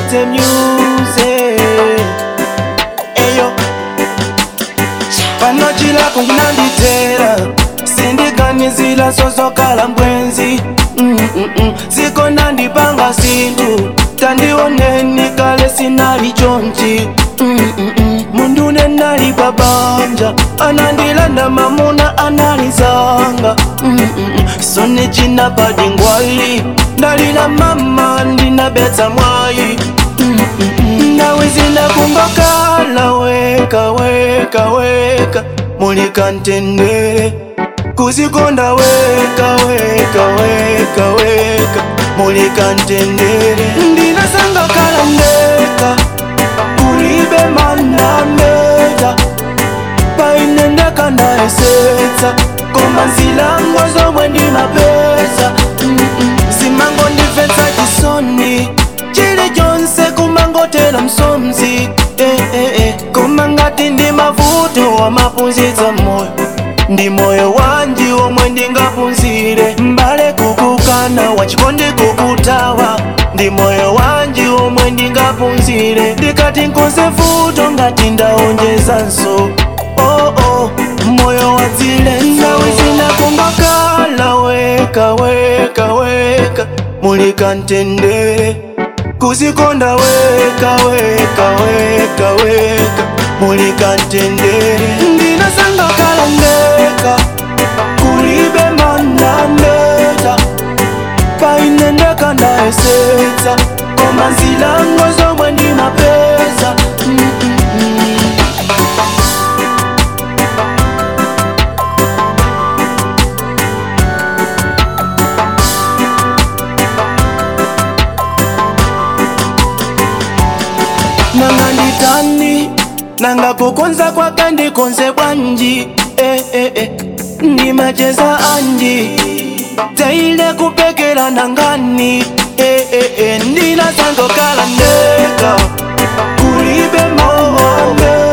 Dangote music Eyo pano chilako chinanditera sindiganizila sozokala mbwenzi Mm-mm-mm. ziko nandipanga sintu tandioneni kale sinali chonchi Mm-mm-mm. mundu nenali babanja anandilanda mamuna analizanga Mm-mm-mm. sone chinapadi ngwali ndalila mama ndinabetsa mwayi Mm-mm-mm. nawe zinakumbakala weka weka weka mulika ntendere kuzikonda weka weka weka weka mulika ntendere ndinasanga kala ndeka kulibe manameta painendeka ndaesetsa koma nzilango zomwe ndimapeza Mm-mm. zimango ndimvetsa chisoni chili chonse kumangotera msomzi eh, eh, eh. koma ngati ndi mavuto wamapunzitsa moyo ndi moyo wanji omwe ndingapunzire mbale kukukana wachikondi kukutawa ndi moyo wanji omwe ndingapunzire ndikati nkonze vuto ngati ndaonjezanso oh, oh. moyo wadzile nawe zinakumbakala weka weka weka mulika ntendere kuzikonda weka weka weka weka mulika ntendere ndinasanga kala ndeka kulibe manameta painendeka ndaesetsa koma nzilango zomwe ndimapeza Mm-mm-mm. nanga nditani nanga kukonza kwake ndikonze bwanji eh, eh, eh. ndimacheza anji teile kupekera nangani eh, eh, eh. ndinasangokala ndeka kulibe moome